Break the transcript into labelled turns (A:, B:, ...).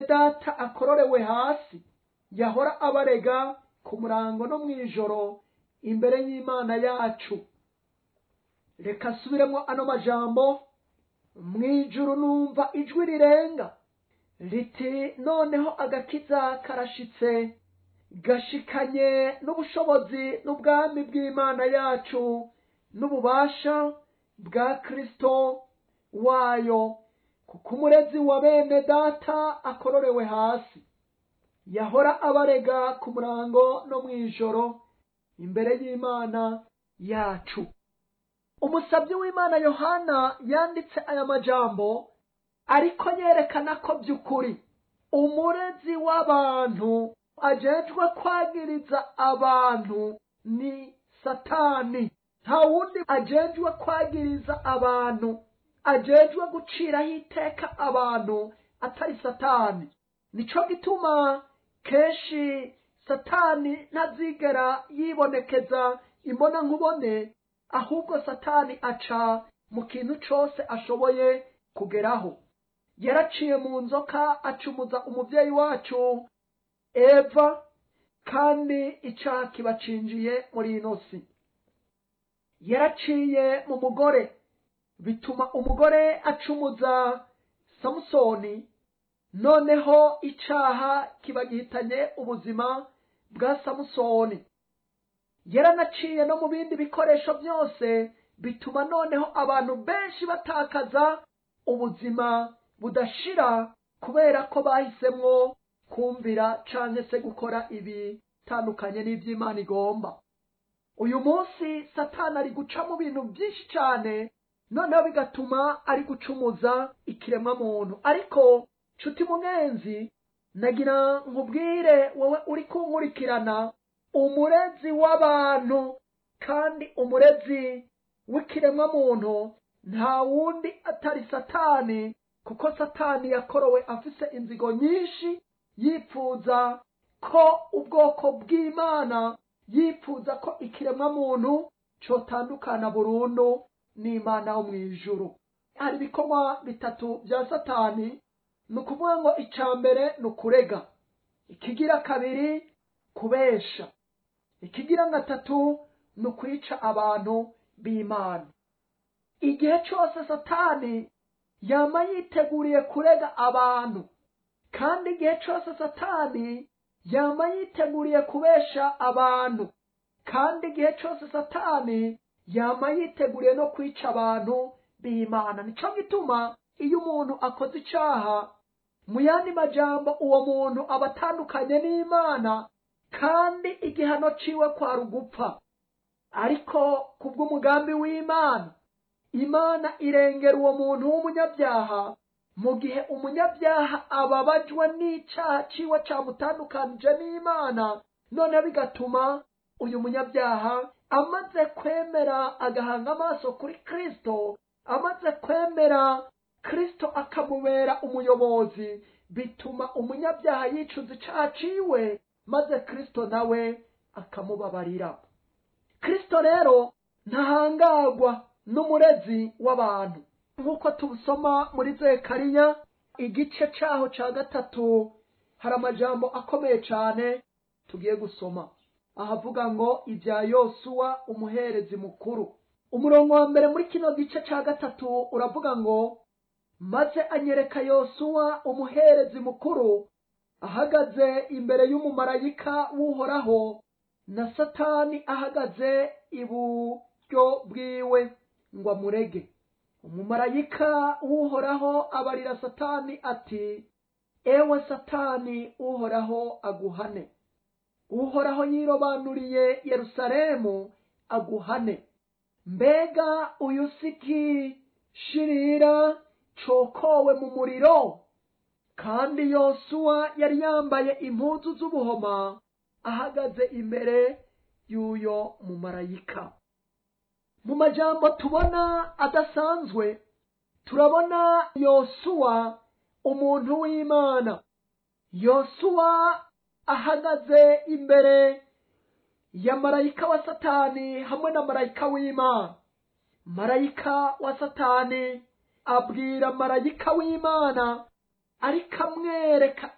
A: data akororewe hasi yahora abarega ku murango no mu ijoro imbere y'imana yacu reka asubiremo ano majambo mu ijuru numva ijwi rirenga riti noneho agakiza karashitse gashikanye n'ubushobozi n'ubwami bw'imana yacu n'ububasha bwa kristo wayo kuko umurezi wa bene data akororewe hasi yahora abarega ku murango no mu ijoro imbere y'imana yacu umusabyi w'imana yohana yanditse aya majambo ariko yerekana ko by'ukuri umurezi w'abantu ajejwe kwagiriza abantu ni satani nta wundi ajejwe kwagiriza abantu ajejwe guciraho iteka abantu atari satani nico gituma kenshi satani ntazigera yibonekeza imbona nkubone ahubwo satani aca mu kintu cose ashoboye kugeraho yaraciye mu nzoka acumuza umuvyeyi wacu eva kandi icaha kibacinjiye muri ino si yaraciye mu mugore bituma umugore acumuza samusoni noneho icaha kiba gihitanye ubuzima bwa samusoni yaranaciye no mu bindi bikoresho byose bituma noneho abantu benshi batakaza ubuzima budashira kubera ko bahisemwo kumvira canke se gukora ibitandukanye n'ivy'imana igomba uyu munsi satani ari guca mu bintu byinshi cane noneho bigatuma ari gucumuza ikiremwa muntu ariko nshuti munenzi nagira nkubwire wowe uri kunkurikirana umurezi w'abantu kandi umurezi w'ikiremwa muntu nta wundi atari satani kuko satani yakorowe afise inzigo nyinshi yipfuza ko ubwoko bw'imana yipfuza ko ikiremwa muntu cotandukana burundu n'imana wo mu ijuru hari ibikorwa bitatu bya satani ni ukuvuga ngo icya mbere ni ukurega ikigira kabiri kubesha ikigira gatatu ni ukwica abantu b'imana igihe cyose satani yama yiteguriye kurega abantu kandi igihe cyose satani yama yiteguriye kubesha abantu kandi igihe cyose satani yama yiteguriye no kwica abantu b'imana nico gituma iyo umuntu akoze icaha mu yandi majambo uwo muntu aba atandukanye n'imana kandi igihano ciwe kwari ugupfa ariko kubw'umugambi w'imana imana irengera uwo muntu w'umunyabyaha mu gihe umunyabyaha ababajwe n'icaha ciwe camutandukanije n'imana noneho bigatuma uyu munyabyaha amaze kwemera agahanga amaso kuri kristo amaze kwemera kristo akamubera umuyobozi bituma umunyabyaha yicuza icaha ciwe maze kristo nawe akamubabarira kristo rero ntahangagwa n'umurezi w'abantu nk'uko tubusoma muri zekariya igice caho ca gatatu hari amajambo akomeye cane tugiye gusoma ahavuga ngo ibya yosuwa umuherezi mukuru umurongo wa mbere muri kino gice ca gatatu uravuga ngo maze anyereka yosuwa umuherezi mukuru ahagaze imbere y'umumarayika w'uhoraho na satani ahagaze iburyo bwiwe ngo amurege umumarayika w'uhoraho abarira satani ati ewe satani uhoraho aguhane uhoraho yirobanuriye yerusalemu aguhane mbega uyu siki shirira cokowe mu muriro kandi yosuwa yari yambaye impuzu z'ubuhoma ahagaze imbere y'uyo mumarayika mu majambo tubona adasanzwe turabona yosuwa umuntu w'imana yosuwa ahagaze imbere ya marayika wa satani hamwe na marayika w'imana marayika wa satani abwira marayika w'imana ariko amwereka